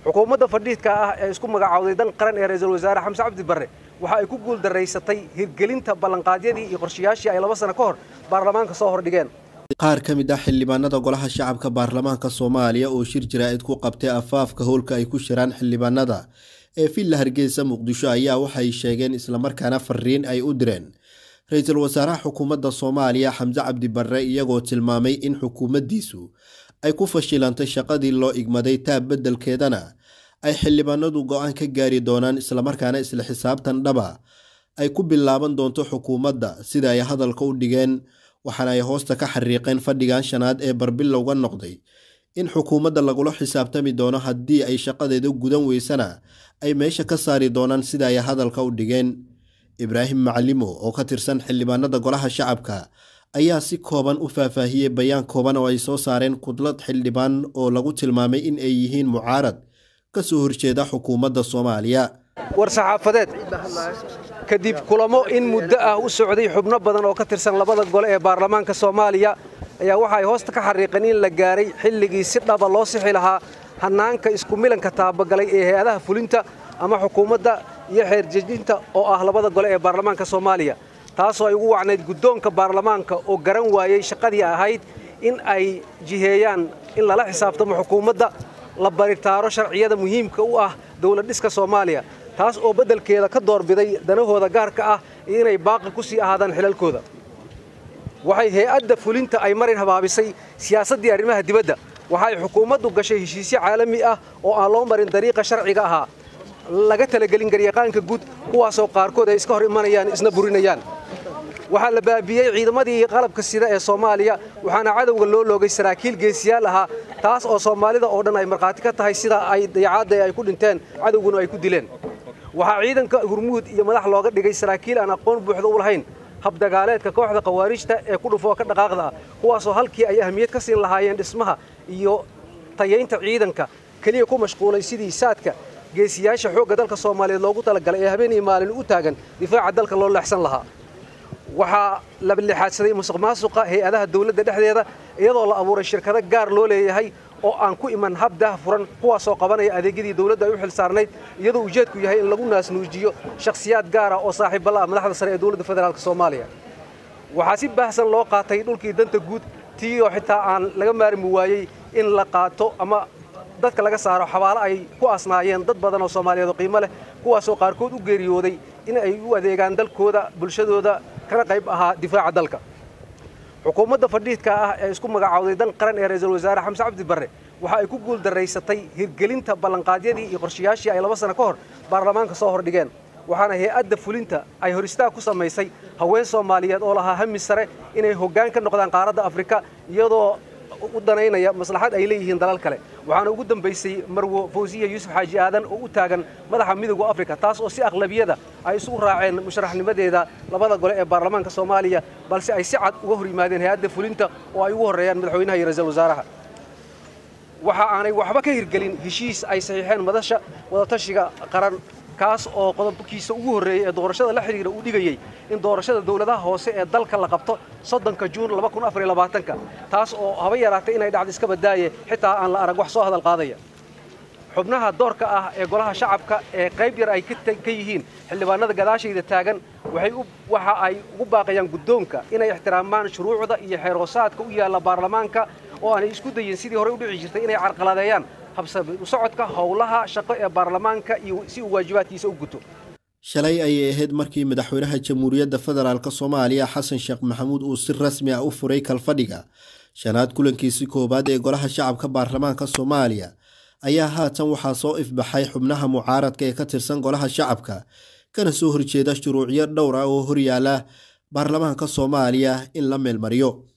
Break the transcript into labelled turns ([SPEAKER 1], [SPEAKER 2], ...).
[SPEAKER 1] xukuumadda fadhiidka ah ee isku magacowday dan qaran ee ra-iisul wasaare xamse cabdi barre waxa ay ku guuldaraysatay hirgelinta ballanqaadyadii iyo qorshayaashii ay laba sano ka hor baarlamaanka soo hordhigeen
[SPEAKER 2] qaar ka mid ah xildhibaanada golaha shacabka baarlamaanka soomaaliya oo shir jaraa'id ku qabtay afaafka howlka ay ku shiraan xildhibaanada ee villa hargeysa muqdisho ayaa waxay sheegeen islamarkaana fariin ay u direen ra-iisul wasaaraha xukuumadda soomaaliya xamse cabdi barre iyagoo tilmaamay in xukuumaddiisu ay ku fashilantay shaqadii loo igmaday taab beddelkeedana ay xildhibaanadu go-aan ka gaari doonaan islamarkaana isla xisaabtan dhaba ay ku bilaaban doonto xukuumadda sida ay hadalka u dhigeen waxaana ay hoosta ka xariiqeen fadhigan shanaad ee barbilowga noqday in xukuumadda lagula xisaabtami doono haddii ay shaqadeeda gudan weysana ay meesha ka saari doonaan sida ay hadalka u dhigeen ibraahim macalimo oo ka tirsan xildhibaanada golaha shacabka ayaa si kooban u faahfaahiyey bayaan kooban oo ay soo saareen kudlad xildhibaan oo lagu tilmaamay in ay yihiin mucaarad ka soo horjeeda xukuumadda soomaaliya
[SPEAKER 1] war saxaafadeed kadib kulamo in muddo ah u socday xubno badan oo ka tirsan labada gole ee baarlamaanka soomaaliya ayaa waxa ay hoosta ka xariiqeen in la gaaray xilligii si dhaba loo sixi lahaa hannaanka isku milanka taabagalay ee hay-adaha fulinta ama xukuumadda iyo xeerjejinta oo ah labada gole ee baarlamaanka soomaaliya taasoo ay ugu wacnayd guddoonka baarlamaanka oo garan waayey shaqadii ahayd in ay jiheeyaan in lala xisaabtamo xukuumadda la baritaaro sharciyada muhiimka u ah dowladdhiska soomaaliya taas oo beddelkeeda ka doorbiday danahooda gaarka ah iyo inay baaqi ku sii ahaadaan xilalkooda waxay hay-adda fulinta ay marin habaabisay siyaasaddii arrimaha dibadda waxay xukuumaddu gashay heshiisyo caalami ah oo aan loo marin dariiqa sharciga ahaa laga talagelin garyaqaanka guud kuwaasoo qaarkood ay iska hor imanayaan isna burinayaan waxaa la baabiyey ciidamadii qalabka sida ee soomaaliya waxaana cadowga loo loogay saraakiil geesiyaal ahaa taas oo soomaalida oo dhan ay markhaati ka tahay sida ay dayacaadda ay ku dhinteen cadowguna ay ku dileen waxaa ciidanka hurmuud iyo madax looga dhigay saraakiil aan aqoon buuxda u lahayn habdagaaleedka kooxda khawaarijta ee ku dhufoo ka dhaqaaqda ah kuwaasoo halkii ay ahmiyad ka siin lahaayeen dhismaha iyo tayaynta ciidanka keliya ku mashquulay sidii saadka geesiyaasha xoogga dalka soomaaliyeed loogu talagalay ee habeen iyo maalin u taagan difaaca dalka loo leexsan lahaa waxaa la lixaadsaday musuq maasuqa hay-adaha dawladda dhexdeeda iyadoo la abuuray shirkado gaar loo leeyahay oo aan ku iman hab daah furan kuwaasoo qabanaya adeegyadii dawladda ay u xil saarnayd iyadoo ujeedku yahay in lagu naasnuujiyo shakhsiyaad gaara oo saaxiibbala ah madaxda sare ee dowladda federaalk soomaaliya waxaa si baahsan loo qaatay dhulkii danta guud tii oo xitaa aan laga maarmi waayey in la qaato ama dadka laga saaro xabaalo ay ku asnaayeen dad badan oo soomaaliyeed oo qiimo leh kuwaasoo qaarkood u geeriyooday in ay u adeegaan dalkooda bulshadooda kana qayb ahaa difaaca dalka xukuumadda fadhiidka ah ee isku magacowday dan qaran ee ra-iisul wasaare xamse cabdi barre waxa ay ku guuldaraysatay hirgelinta ballanqaadyadii iyo qorshayaashii ay laba sano ka hor baarlamaanka soo hordhigeen waxaana hay-adda fulinta ay hor istaag ku samaysay haween soomaaliyeed oo lahaa hami sare inay hoggaan ka noqdaan qaaradda afrika iyadoo u danaynaya maslaxad ay leeyihiin dalal kale waxaana ugu dambaysay marwo fawsiya yuusuf xaaji aadan oo u taagan madaxa midowda afrika taas oo si aqlabiyada ay isugu raaceen musharaxnimadeeda labada gole ee baarlamaanka soomaaliya balse ay si cad uga hor yimaadeen hay-adda fulinta oo ay ugu horreeyaan madaxweynaha iyo ra-iisul wasaaraha waxa aanay waxba ka hirgelin heshiis ay saxiixeen madasha wadatashiga qaran kaas oo qodobkiisa ugu horreeyey ee doorashada la xidhiira uu dhigayey in doorashada dowladaha hoose ee dalka la qabto soddonka juun ka taas oo haba yaraatay inay dhacdo iska badaaye xitaa aan la arag wax soo hadal qaadaya xubnaha doorka ah ee golaha shacabka ee qayb yar ay ka yihiin xildhibaanada gadaashayda taagan waxa ay ugu baaqayaan guddoonka inay ixtiraamaan shuruucda iyo xeerhoosaadka u yaalla baarlamaanka oo aanay isku dayin sidii horey u dhici jirtay inay carqaladeeyaan habsasocodka howlaha shaqo ee baarlamaanka iyo si uu waajibaadkiisa u guto
[SPEAKER 2] shalay ayay ahayd markii madaxweynaha jamhuuriyadda federaalk soomaaliya xasan sheekh maxamuud uu si rasmi ah u furay kalfadhiga shanaad kulankiisi koowaad ee golaha shacabka baarlamaanka soomaaliya ayaa haatan waxaa soo ifbaxay xubnaha mucaaradka ee ka tirsan golaha shacabka kana soo horjeeda shuruucyo dhowr ah oo horyaala baarlamaanka soomaaliya in la meelmariyo